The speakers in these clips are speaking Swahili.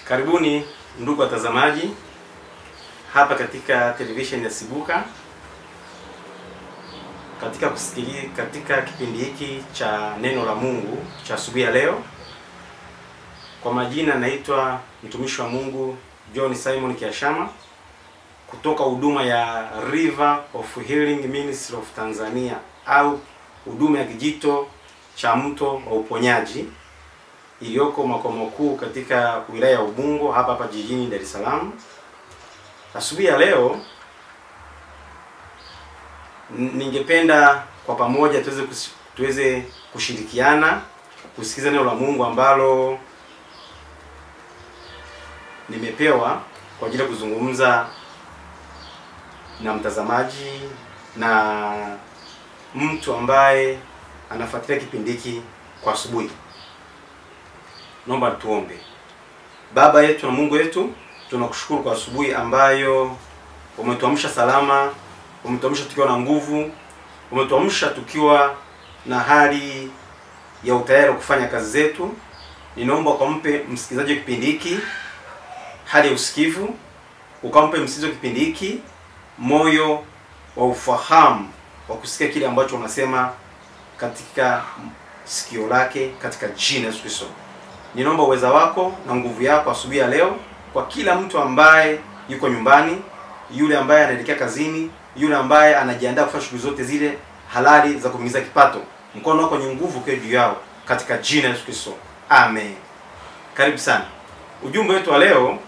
Karibuni ndugu watazamaji hapa katika televisheni ya Sibuka katika kusikili, katika kipindi hiki cha neno la Mungu cha asubuhi ya leo. Kwa majina naitwa mtumishi wa Mungu John Simon Kiashama kutoka huduma ya River of Healing Ministry of Tanzania au huduma ya kijito cha mto wa uponyaji iliyoko makao makuu katika wilaya ya Ubungo hapa hapa jijini Dar es Salaam. Asubuhi ya leo n- ningependa kwa pamoja tuweze kus- tuweze kushirikiana kusikiza neno la Mungu ambalo nimepewa kwa ajili ya kuzungumza na mtazamaji na mtu ambaye anafuatilia kipindi hiki kwa asubuhi. Naomba tuombe. Baba yetu na Mungu wetu, tunakushukuru kwa asubuhi ambayo umetuamsha salama, umetuamsha tukiwa na nguvu, umetuamsha tukiwa na hali ya utayari wa kufanya kazi zetu. Ninaomba ukampe msikilizaji wa kipindi hiki hali ya usikivu, ukampe msikilizaji wa kipindi hiki moyo wa ufahamu wa kusikia kile ambacho unasema katika sikio lake katika jina la Yesu Kristo. Ninaomba uweza wako na nguvu yako asubuhi ya leo kwa kila mtu ambaye yuko nyumbani, yule ambaye anaelekea kazini, yule ambaye anajiandaa kufanya shughuli zote zile halali za kuingiza kipato. Mkono wako wenye nguvu ukiwa juu yao katika jina la Yesu Kristo. Amen. Karibu sana. Ujumbe wetu wa leo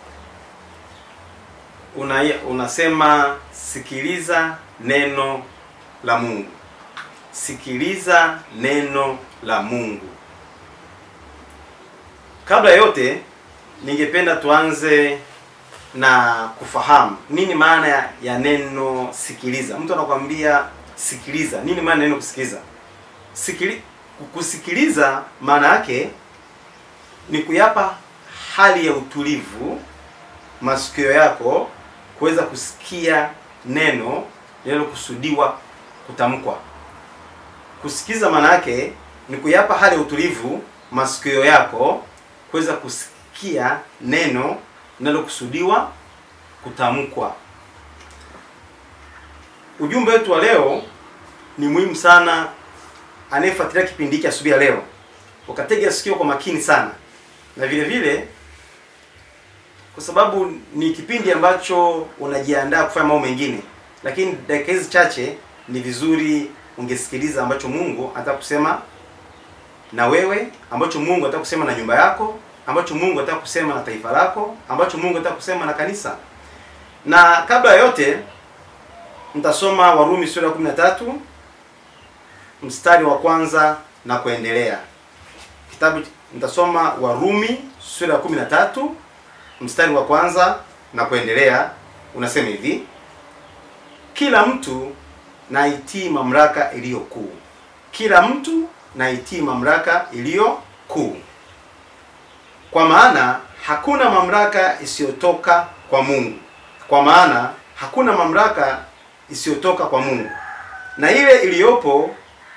una, unasema sikiliza neno la Mungu. Sikiliza neno la Mungu. Kabla ya yote, ningependa tuanze na kufahamu nini maana ya, ya neno sikiliza. Mtu anakuambia sikiliza, nini maana ya neno kusikiliza? Sikili, kusikiliza maana yake ni kuyapa hali ya utulivu masikio yako kuweza kusikia neno linalokusudiwa kutamkwa. Kusikiza maana yake ni kuyapa hali ya utulivu masikio yako kuweza kusikia neno linalokusudiwa kutamkwa. Ujumbe wetu wa leo ni muhimu sana, anayefuatilia kipindi hiki asubuhi ya leo ukatega sikio kwa makini sana, na vile vile kwa sababu ni kipindi ambacho unajiandaa kufanya mambo mengine, lakini dakika hizi chache ni vizuri ungesikiliza ambacho Mungu anataka kusema na wewe, ambacho Mungu anataka kusema na nyumba yako, ambacho Mungu anataka kusema na taifa lako, ambacho Mungu anataka kusema na kanisa. Na kabla ya yote, nitasoma Warumi sura ya 13 mstari wa kwanza na kuendelea. Kitabu nitasoma Warumi sura ya 13 mstari wa kwanza na kuendelea, unasema hivi: kila mtu na itii mamlaka iliyo kuu, kila mtu na itii mamlaka iliyo kuu, kwa maana hakuna mamlaka isiyotoka kwa Mungu, kwa maana hakuna mamlaka isiyotoka kwa Mungu, na ile iliyopo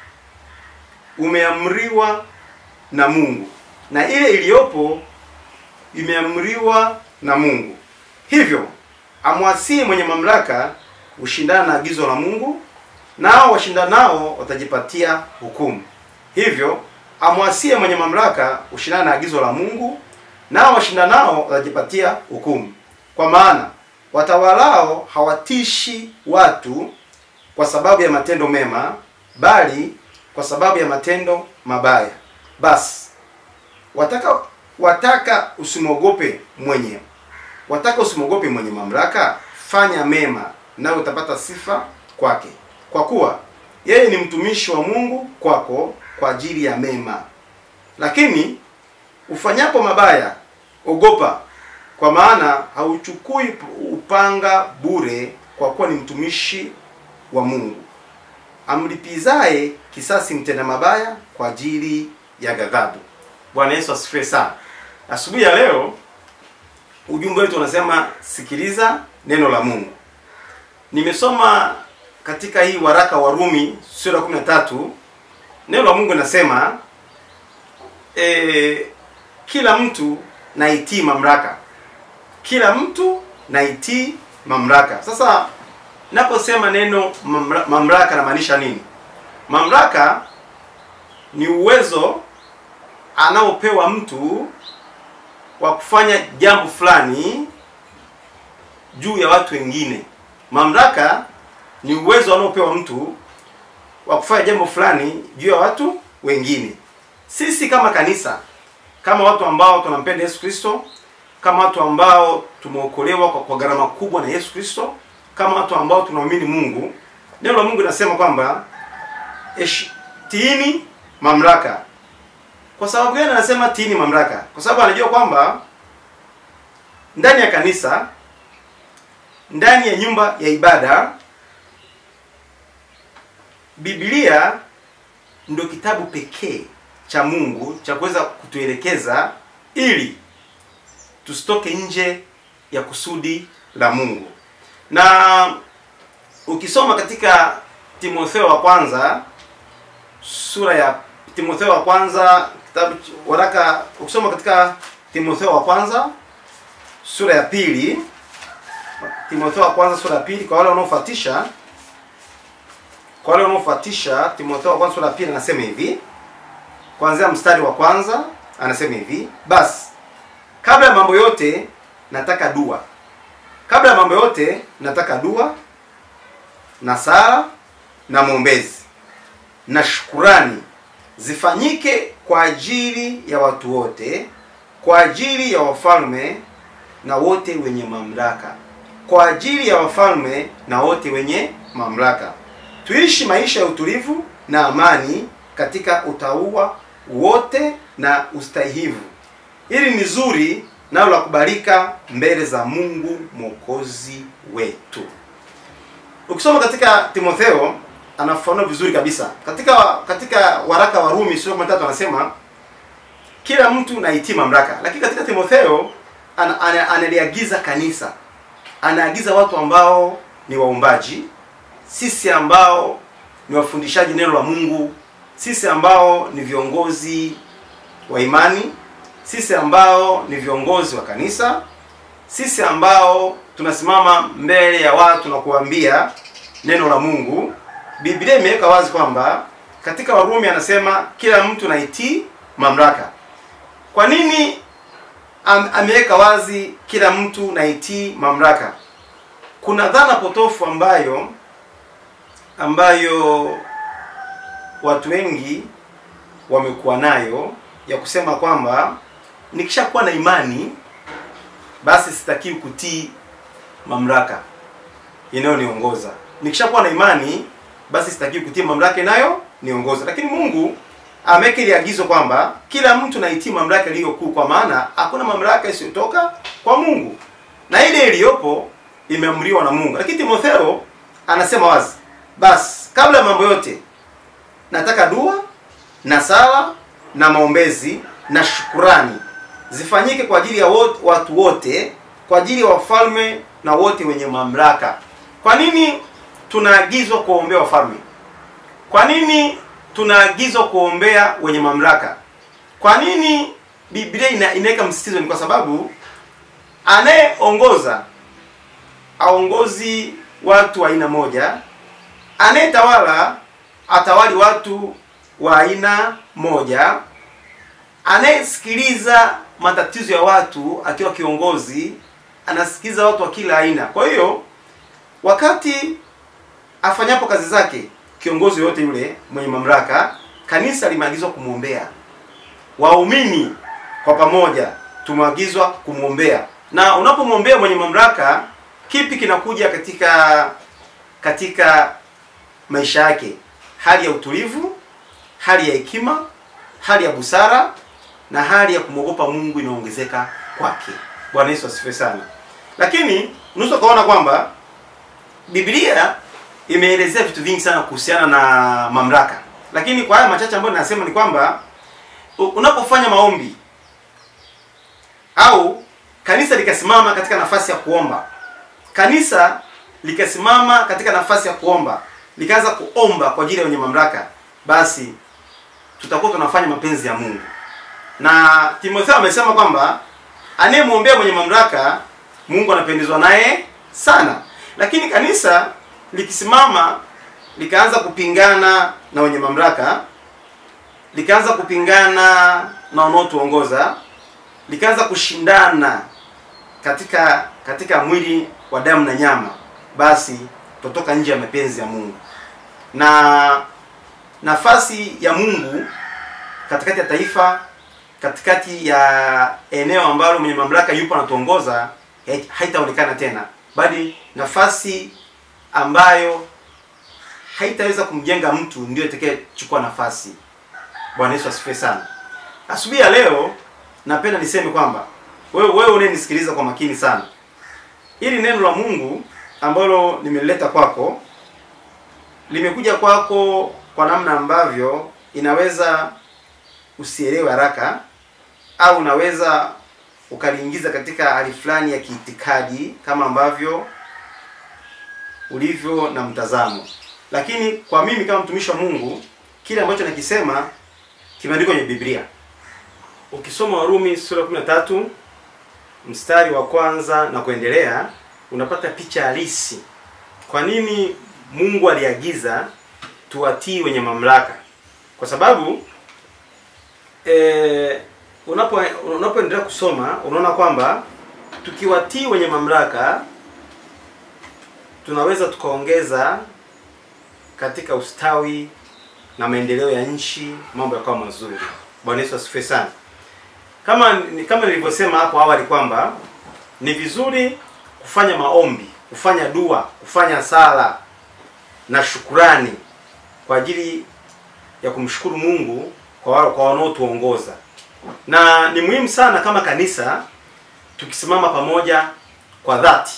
umeamriwa na Mungu, na ile iliyopo imeamriwa na Mungu. Hivyo amwasie mwenye mamlaka ushindana na agizo la Mungu, nao washindanao watajipatia hukumu. Hivyo amwasie mwenye mamlaka ushindana na agizo la Mungu, nao washindanao watajipatia hukumu. Kwa maana watawalao hawatishi watu kwa sababu ya matendo mema, bali kwa sababu ya matendo mabaya. Basi wataka wataka usimwogope mwenye wataka usimwogope mwenye mamlaka, fanya mema, nawe utapata sifa kwake, kwa kuwa yeye ni mtumishi wa Mungu kwako kwa ajili ya mema. Lakini ufanyapo mabaya, ogopa, kwa maana hauchukui upanga bure, kwa kuwa ni mtumishi wa Mungu, amlipizaye kisasi mtenda mabaya kwa ajili ya ghadhabu. Bwana Yesu asifiwe sana. Asubuhi ya leo ujumbe wetu unasema sikiliza neno la Mungu. Nimesoma katika hii waraka wa Rumi sura ya 13 neno la Mungu linasema e, kila mtu na itii mamlaka. kila mtu na itii mamlaka. Sasa naposema neno mamla- mamlaka namaanisha nini? Mamlaka ni uwezo anaopewa mtu wa kufanya jambo fulani juu ya watu wengine. Mamlaka ni uwezo anaopewa mtu wa kufanya jambo fulani juu ya watu wengine. Sisi kama kanisa, kama watu ambao tunampenda Yesu Kristo, kama watu ambao tumeokolewa kwa, kwa gharama kubwa na Yesu Kristo, kama watu ambao tunaamini Mungu, neno la Mungu linasema kwamba esh- tiini mamlaka. Kwa sababu gani anasema tiini mamlaka? Kwa sababu anajua kwamba ndani ya kanisa, ndani ya nyumba ya ibada, Biblia ndio kitabu pekee cha Mungu cha kuweza kutuelekeza ili tusitoke nje ya kusudi la Mungu. Na ukisoma katika Timotheo wa kwanza sura ya Timotheo wa kwanza kitabu ch- waraka ukisoma katika Timotheo wa kwanza sura ya pili Timotheo wa kwanza sura ya pili kwa wale wanaofuatisha kwa wale wanaofuatisha Timotheo wa kwanza sura ya pili anasema hivi kuanzia mstari wa kwanza anasema hivi basi kabla ya mambo yote nataka dua kabla ya mambo yote nataka dua na sala na mwombezi na shukurani zifanyike kwa ajili ya watu wote kwa ajili ya wafalme na wote wenye mamlaka kwa ajili ya wafalme na wote wenye mamlaka tuishi maisha ya utulivu na amani katika utauwa wote na ustahivu hili ni zuri nalo la kubalika mbele za mungu mwokozi wetu ukisoma katika timotheo anafafanua vizuri kabisa katika katika waraka wa rumi sura ya 13 anasema kila mtu naitii mamlaka lakini katika timotheo ana- ana- analiagiza kanisa anaagiza watu ambao ni waumbaji sisi ambao ni wafundishaji neno la mungu sisi ambao ni viongozi wa imani sisi ambao ni viongozi wa kanisa sisi ambao tunasimama mbele ya watu na kuambia neno la mungu biblia imeweka wazi kwamba katika warumi anasema kila mtu naitii mamlaka kwa nini am, ameweka wazi kila mtu naitii mamlaka kuna dhana potofu ambayo ambayo watu wengi wamekuwa nayo ya kusema kwamba nikishakuwa na imani basi sitakiwi kutii mamlaka inayoniongoza nikishakuwa na imani basi sitakiwi kutii mamlaka inayoniongoza lakini mungu ameweka ile agizo kwamba kila mtu naitii mamlaka iliyo kuu kwa maana hakuna mamlaka isiyotoka kwa mungu na ile iliyopo imeamriwa na mungu lakini timotheo anasema wazi basi kabla ya mambo yote nataka dua na sala na maombezi na shukurani zifanyike kwa ajili ya wote, watu wote kwa ajili ya wafalme na wote wenye mamlaka kwa nini tunaagizwa kuwaombea wafalme kwa nini tunaagizwa kuombea wenye mamlaka kwa nini biblia ina, inaweka msisitizo ni kwa sababu anayeongoza aongozi watu wa aina moja anayetawala atawali watu wa aina moja anayesikiliza matatizo ya watu akiwa kiongozi anasikiliza watu wa kila aina kwa hiyo wakati afanyapo kazi zake kiongozi yoyote yule mwenye mamlaka kanisa limeagizwa kumwombea waumini kwa pamoja tumeagizwa kumwombea na unapomwombea mwenye mamlaka kipi kinakuja katika katika maisha yake hali ya utulivu hali ya hekima hali ya busara na hali ya kumwogopa mungu inaongezeka kwake bwana yesu asifiwe sana lakini unaweza ukaona kwamba biblia imeelezea vitu vingi sana kuhusiana na mamlaka lakini kwa haya machache ambayo ninasema ni kwamba u- unapofanya maombi au kanisa likasimama katika nafasi ya kuomba kanisa likasimama katika nafasi ya kuomba likaanza kuomba kwa ajili ya wenye mamlaka basi tutakuwa tunafanya mapenzi ya mungu na timotheo amesema kwamba anayemwombea mwenye mamlaka Mungu anapendezwa naye sana. Lakini kanisa likisimama likaanza kupingana na wenye mamlaka, likaanza kupingana na wanaotuongoza, likaanza kushindana katika katika mwili wa damu na nyama, basi tutoka nje ya mapenzi ya Mungu na nafasi ya Mungu katikati ya taifa, katikati ya eneo ambalo mwenye mamlaka yupo anatuongoza hai- haitaonekana tena, bali nafasi ambayo haitaweza kumjenga mtu ndio itakayechukua nafasi. Bwana Yesu asifiwe sana. Asubuhi ya leo napenda niseme kwamba wewe wewe unayenisikiliza kwa makini sana, ili neno la Mungu ambalo nimelileta kwako limekuja kwako kwa namna ambavyo inaweza usielewe haraka au unaweza ukaliingiza katika hali fulani ya kiitikadi kama ambavyo ulivyo na mtazamo. Lakini kwa mimi kama mtumishi wa Mungu, kile ambacho nakisema kimeandikwa kwenye Biblia. Ukisoma Warumi sura ya 13 mstari wa kwanza na kuendelea, unapata picha halisi kwa nini Mungu aliagiza tuwatii wenye mamlaka, kwa sababu eh, unapo unapoendelea kusoma unaona kwamba tukiwatii wenye mamlaka tunaweza tukaongeza katika ustawi na maendeleo ya nchi, mambo yakawa mazuri. Bwana Yesu asifiwe sana. Kama ni- kama nilivyosema hapo awali kwamba ni vizuri kufanya maombi, kufanya dua, kufanya sala na shukurani kwa ajili ya kumshukuru Mungu kwa wale kwa wanaotuongoza, na ni muhimu sana kama kanisa tukisimama pamoja kwa dhati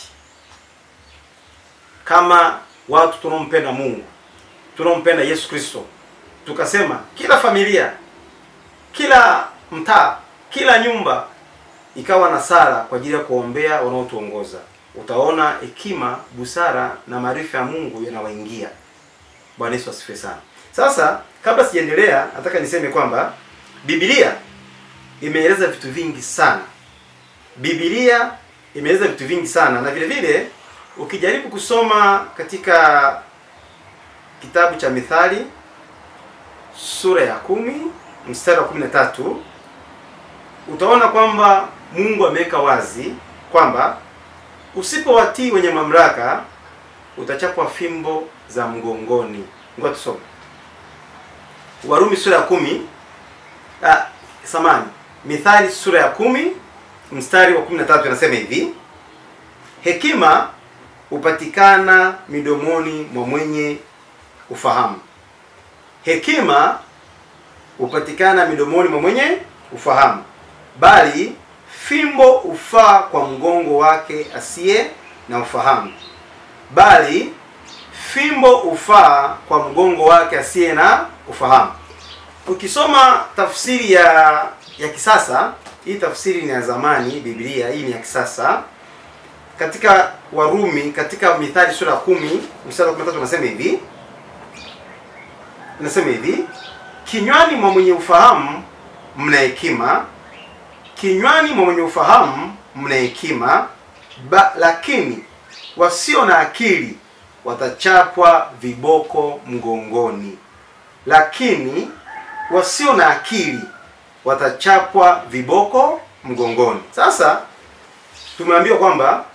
kama watu tunaompenda Mungu, tunaompenda Yesu Kristo, tukasema kila familia, kila mtaa, kila nyumba ikawa na sala kwa ajili ya kuombea wanaotuongoza, utaona hekima, busara na maarifa ya Mungu yanawaingia. Bwana Yesu asifiwe sana. Sasa kabla sijaendelea, nataka niseme kwamba Biblia imeeleza vitu vingi sana. Biblia imeeleza vitu vingi sana, na vile vile ukijaribu kusoma katika kitabu cha Mithali sura ya kumi mstari wa kumi na tatu utaona kwamba Mungu ameweka wazi kwamba usipowatii wenye mamlaka utachapwa fimbo za mgongoni. Ngoja tusome Warumi sura ya kumi ah, samani Mithali sura ya kumi mstari wa kumi na tatu inasema hivi: hekima hupatikana midomoni mwa mwenye ufahamu. Hekima hupatikana midomoni mwa mwenye ufahamu, bali fimbo hufaa kwa mgongo wake asiye na ufahamu. Bali fimbo hufaa kwa mgongo wake asiye na ufahamu. Ukisoma tafsiri ya ya kisasa, hii tafsiri ni ya zamani, Biblia hii ni ya kisasa. Katika Warumi, katika Mithali sura ya kumi mstari wa 13 unasema hivi, inasema hivi kinywani mwa mwenye ufahamu mna hekima, kinywani mwa mwenye ufahamu mna hekima, ba- lakini wasio na akili watachapwa viboko mgongoni. Lakini wasio na akili watachapwa viboko mgongoni. Sasa tumeambiwa kwamba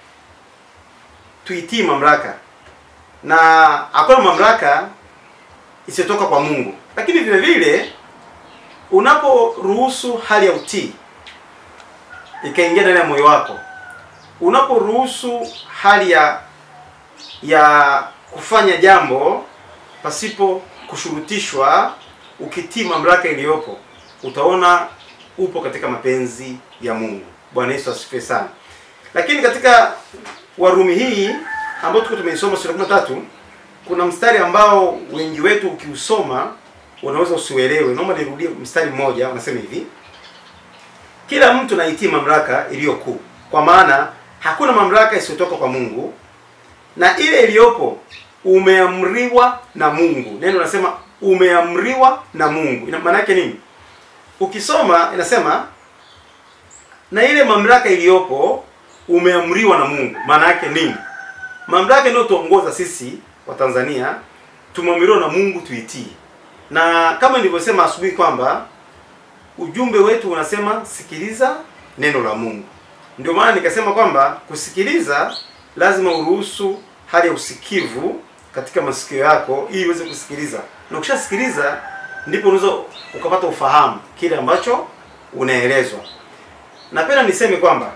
tuitii mamlaka na hakuna mamlaka isiyotoka kwa Mungu. Lakini vile vile unaporuhusu hali ya utii ikaingia ndani ya moyo wako, unaporuhusu hali ya ya kufanya jambo pasipo kushurutishwa, ukitii mamlaka iliyopo, utaona upo katika mapenzi ya Mungu. Bwana Yesu asifiwe sana. Lakini katika Warumi hii ambayo tuko tumeisoma sura 13 kuna mstari ambao wengi wetu ukiusoma unaweza usiuelewe. Naomba nirudie mstari mmoja, unasema hivi: kila mtu naitii mamlaka iliyo kuu, kwa maana hakuna mamlaka isiyotoka kwa Mungu, na ile iliyopo umeamriwa na Mungu. Neno nasema umeamriwa na Mungu, ina maana yake nini? Ukisoma inasema na ile mamlaka iliyopo umeamriwa na Mungu. Maana yake nini? Mamlaka inayotuongoza sisi wa Tanzania tumeamriwa na Mungu tuitii, na kama nilivyosema asubuhi kwamba ujumbe wetu unasema sikiliza neno la Mungu. Ndio maana nikasema kwamba kusikiliza lazima uruhusu hali ya usikivu katika masikio yako ili uweze kusikiliza, na ukishasikiliza ndipo unaweza ukapata ufahamu kile ambacho unaelezwa. Napenda niseme kwamba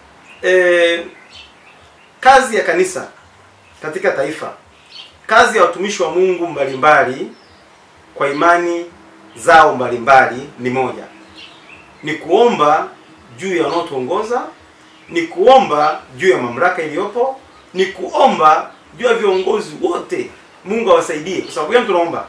e, kazi ya kanisa katika taifa, kazi ya watumishi wa Mungu mbalimbali kwa imani zao mbalimbali ni moja, ni kuomba juu ya wanaotuongoza, ni kuomba juu ya mamlaka iliyopo, ni kuomba juu ya viongozi wote, Mungu awasaidie. Kwa sababu gani tunaomba?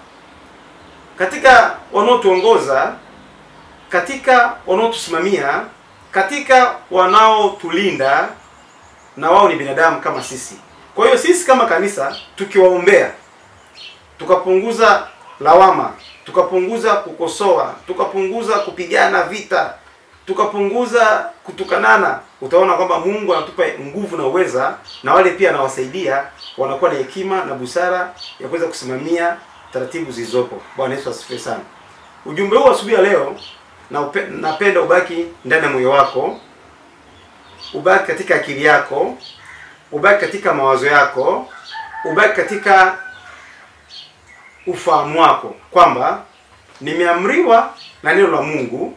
Katika wanaotuongoza, katika wanaotusimamia, katika wanaotulinda, na wao ni binadamu kama sisi. Kwa hiyo sisi kama kanisa tukiwaombea, tukapunguza lawama, tukapunguza kukosoa, tukapunguza kupigana vita, tukapunguza kutukanana, utaona kwamba Mungu anatupa nguvu na uweza, na wale pia anawasaidia, wanakuwa na hekima na busara ya kuweza kusimamia taratibu zilizopo. Bwana Yesu asifiwe sana. Ujumbe huu asubuhi ya leo na upe, napenda ubaki ndani ya moyo wako, ubaki katika akili yako, ubaki katika mawazo yako, ubaki katika ufahamu wako kwamba nimeamriwa na neno la Mungu,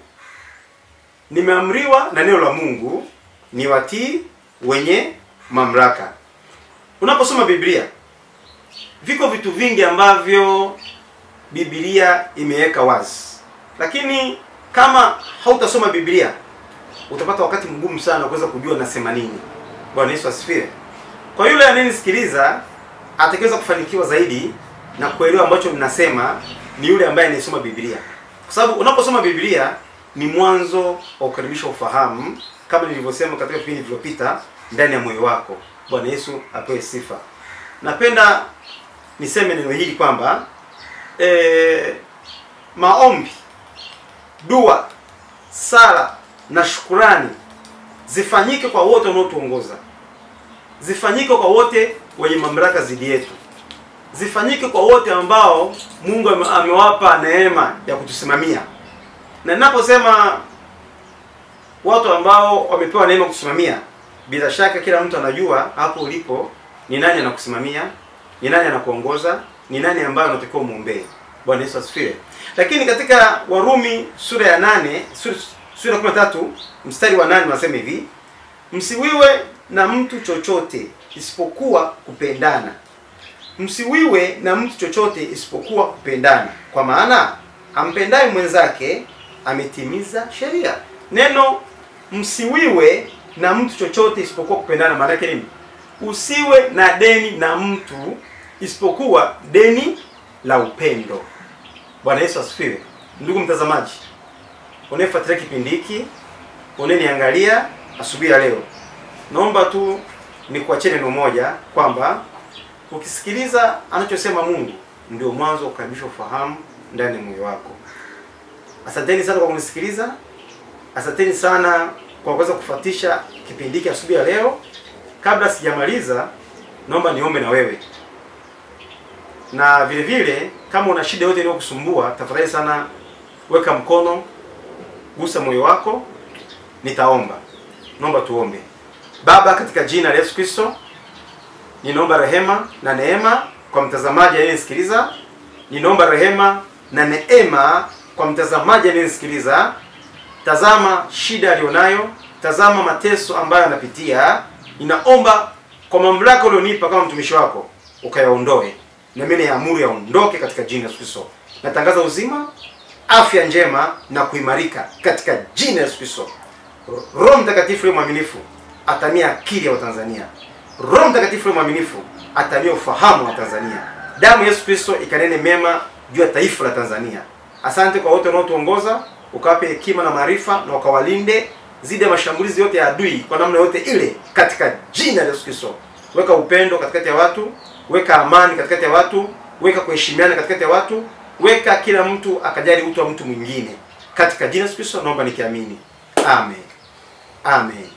nimeamriwa na neno la Mungu ni watii wenye mamlaka. Unaposoma Biblia, viko vitu vingi ambavyo Biblia imeweka wazi, lakini kama hautasoma Biblia utapata wakati mgumu sana kuweza kujua nasema nini. Bwana Yesu asifiwe. Kwa yule anayenisikiliza atakaweza kufanikiwa zaidi na kuelewa ambacho ninasema ni yule ambaye anayesoma Biblia, kwa sababu unaposoma Biblia ni mwanzo wa kukaribisha ufahamu, kama nilivyosema katika vipindi vilivyopita, ndani ya moyo wako. Bwana Yesu apewe sifa. Napenda niseme neno hili kwamba e, maombi, dua, sala na shukurani zifanyike kwa wote wanaotuongoza, zifanyike kwa wote wenye mamlaka zidi yetu zifanyike kwa wote ambao Mungu amewapa neema ya kutusimamia. Na ninaposema watu ambao wamepewa neema kutusimamia, bila shaka kila mtu anajua hapo ulipo ni nani anakusimamia, ni nani anakuongoza, ni nani ambaye unatakiwa muombee. Bwana Yesu asifiwe. Lakini katika Warumi sura ya nane sura, sura ya 13 mstari wa nane unasema hivi, msiwiwe na mtu chochote isipokuwa kupendana msiwiwe na mtu chochote isipokuwa kupendana, kwa maana ampendaye mwenzake ametimiza sheria. Neno msiwiwe na mtu chochote isipokuwa kupendana, maana yake nini? Usiwe na deni na mtu isipokuwa deni la upendo. Bwana Yesu asifiwe. Ndugu mtazamaji, unayefuatilia kipindi hiki, unaniangalia asubuhi ya leo, naomba tu nikuachie neno moja kwamba ukisikiliza anachosema Mungu ndio mwanzo wa kukaribisha ufahamu ndani ya moyo wako. Asanteni sana kwa kunisikiliza. Asanteni sana kwa kuweza kufuatisha kipindi hiki asubuhi ya leo. Kabla sijamaliza, naomba niombe na wewe, na vile vile kama una shida yote inayokusumbua, tafadhali sana weka mkono, gusa moyo wako, nitaomba. Naomba tuombe. Baba, katika jina la Yesu Kristo ninaomba rehema na neema kwa mtazamaji anayenisikiliza. Ninaomba rehema na neema kwa mtazamaji anayenisikiliza. Tazama shida aliyonayo, tazama mateso ambayo anapitia. Ninaomba kwa mamlaka ulionipa kama mtumishi wako ukayaondoe, na mimi naamuru yaondoke katika jina la Yesu Kristo. Natangaza uzima, afya njema na kuimarika katika jina la Yesu Kristo. Roho Mtakatifu yule mwaminifu atamia akili ya Watanzania. Roho Mtakatifu yule mwaminifu atamia ufahamu wa Tanzania. Damu ya Yesu Kristo ikanene mema juu ya taifa la Tanzania. Asante kwa wote wanaotuongoza, ukawape hekima na maarifa na ukawalinde zidi ya mashambulizi yote ya adui kwa namna yote ile, katika jina la Yesu Kristo. Weka upendo katikati ya watu, weka amani katikati ya watu, weka kuheshimiana katikati ya watu, weka kila mtu akajali utu wa mtu mwingine, katika jina la Yesu Kristo naomba nikiamini, amen, amen,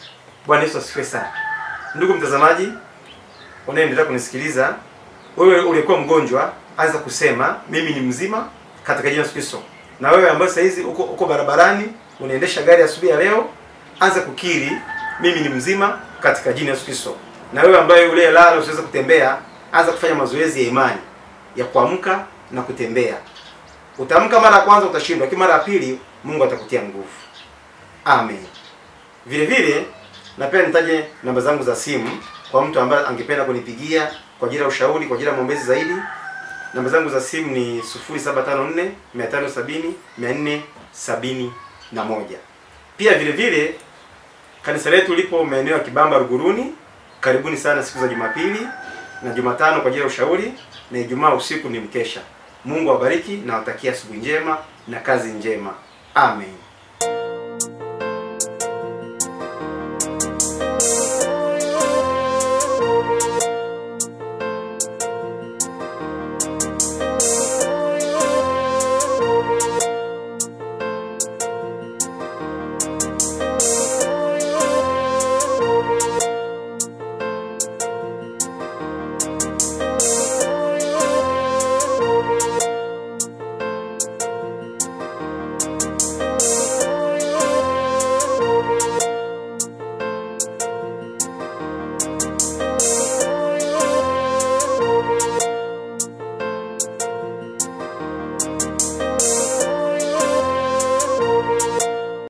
Bwana Yesu asifiwe sana. Ndugu mtazamaji unaendelea kunisikiliza, wewe uliyekuwa mgonjwa, anza kusema mimi ni mzima katika jina la Yesu Kristo. Na wewe ambaye sasa hizi uko, uko barabarani unaendesha gari asubuhi ya leo, anza kukiri mimi ni mzima katika jina la Yesu Kristo. Na wewe ambaye uliyelala usiweza kutembea, anza kufanya mazoezi ya imani ya kuamka na kutembea. Utaamka mara ya kwanza utashindwa, lakini mara ya pili Mungu atakutia nguvu. Amen. Vile vile napenda nitaje namba zangu za simu kwa mtu ambaye angependa kunipigia kwa ajili ya ushauri, kwa ajili ya maombezi zaidi. Namba zangu za simu ni 0754 570 471. Pia vile vile kanisa letu lipo maeneo ya Kibamba Ruguruni. Karibuni sana siku za Jumapili na Jumatano kwa ajili ya ushauri na Ijumaa usiku ni mkesha. Mungu awabariki na watakia asubuhi njema na kazi njema. Amen.